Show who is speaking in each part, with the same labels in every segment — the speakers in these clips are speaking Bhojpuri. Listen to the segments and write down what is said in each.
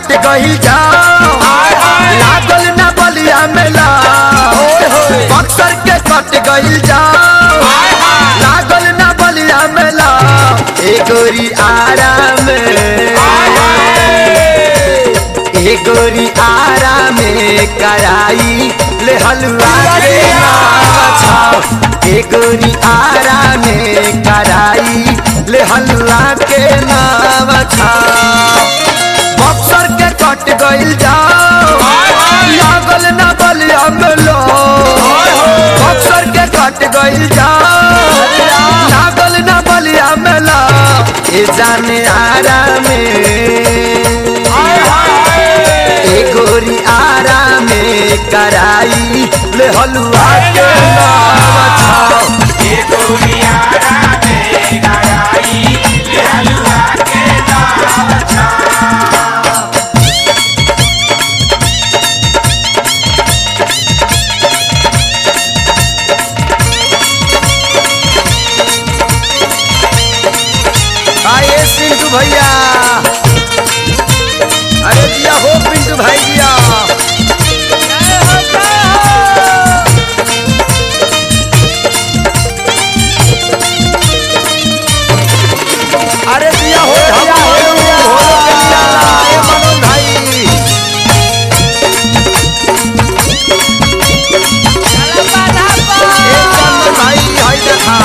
Speaker 1: कट गई जाओ लागल ना बलिया मेला बक्सर के कट गई जाओ लागल ना बलिया मेला ए गोरी आराम ए गोरी आराम कराई ले हलवा के नावा छाओ ए गोरी आराम कराई ले हलवा के नावा छाओ बक्सर के कट गइल जाओ लागल ना बलिया मेलो बक्सर के कट गइल जाओ लागल ना बलिया मेला ए जाने आराम ए गोरी आराम कराई ले हलवा के नावा छाओ आइए पिंटू भैया अरे दिया हो पिंटू भाई दिया अरे दिया हो दिया हो दिया हो दिया ए मनोज भाई ए चंदन भाई हाय देखा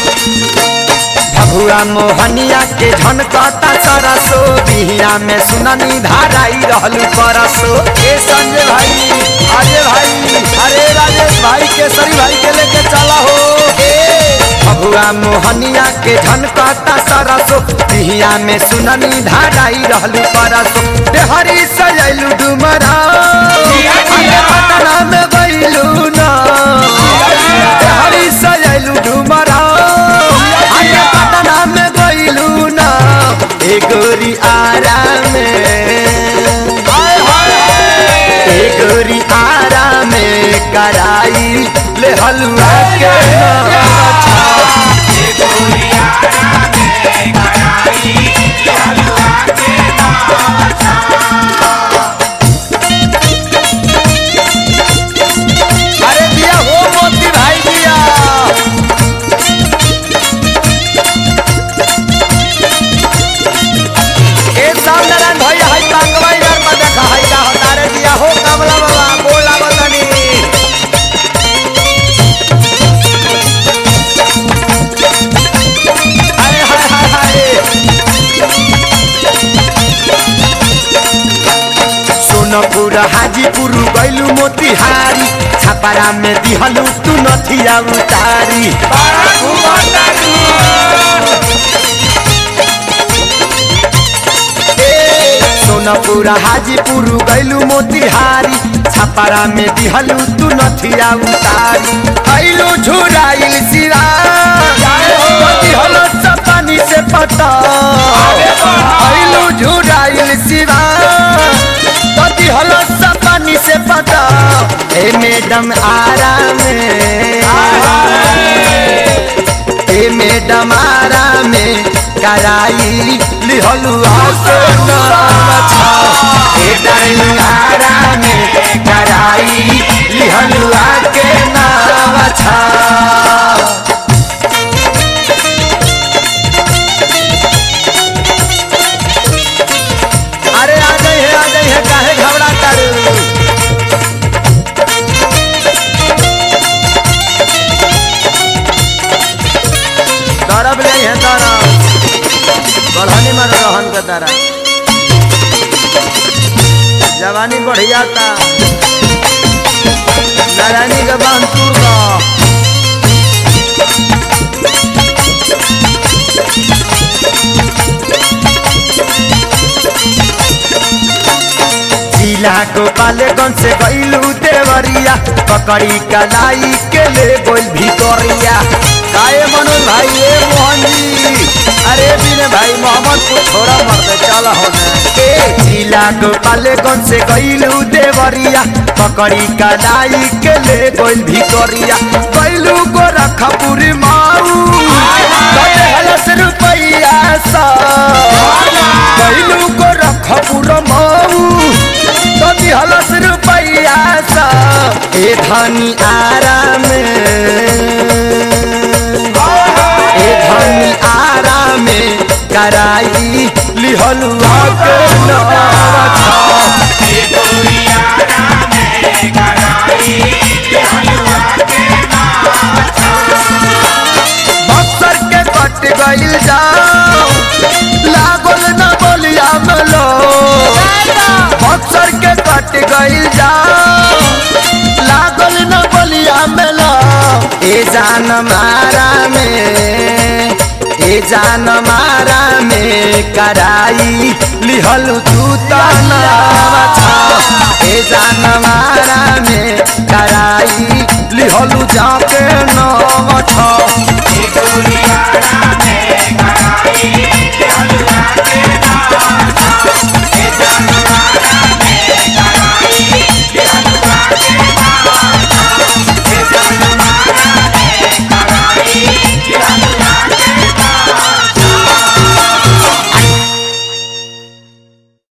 Speaker 1: भगुआ मोहनिया के झनकता सरसो बिहिया में सुननी धाराई रहलू परसो ए संजय भाई अजय भाई अरे राजेश भाई केसरी भाई के लेके चला हो ए भगुआ मोहनिया के झनकता सरसो बिहिया में सुननी धाराई रहलू परसो देहरी सजैलू डुमरा अरे पटना में गइलू ना देहरी सजैलू डुमरा अरे पटना में गइलू ना ए गोरी आराम ए गोरी आराम कराई ले हलवा के नावा छाओ अरे दिया हो मोती भाई दिया ए सामनारायण भैया हाय कांगवा यार में देखा हाय का हतारे दिया हो कमला बाबा बोला बतानी अरे हाय हाय हाय सोनपुर हाजीपुर गैलू मोतिहारी छापारा में दिहलू तू नथिया उतारी ए, सोनपुर हाजीपुर गैलू मोतिहारी छापारा में दिहलू तू नथिया उतारी ऐलू झुराइल सिरा दिहलो सपानी से पता ऐलू झुराइल सिरा पति हलो सपानी से पता ए मैडम आराम ए मैडम आराम कराई लिहलू आके नाम छाओ ए डाइनिंग आराम कराई लिहलू आके नाम छाओ अरे आ गई है आ गई है काहे घबरा कर दरब नहीं है दरब बढ़ानी में रहन के दरब जवानी बढ़िया था नारायणी के बांध तूर का जिला गोपालगंज से गईलू देवरिया पकड़ी कलाई के ले गोल भितरिया काए मनोज भाई ए मोहन जी अरे बिने भाई मोहम्मद को छोड़ा मर दे चल होने ए जिला गोपालगंज से गईलू देवरिया पकड़ी कलाई के ले गोल भितरिया गईलू गोरखपुर माऊ कटे हलस रुपैया सा गईलू गोरखपुर माऊ ए धनी आराम ए धनी आराम कराई लिहलुआ के नवा छा बक्सर के कट गइल जाओ लागल न बोलिया मलो बक्सर के कट गइल जाओ लागल न बोलिया मलो ए जान मारा में ए जान मारा में कराई लिहल तू तनावा छा ए जान मारा में कराई लिहलु जाके नवा छा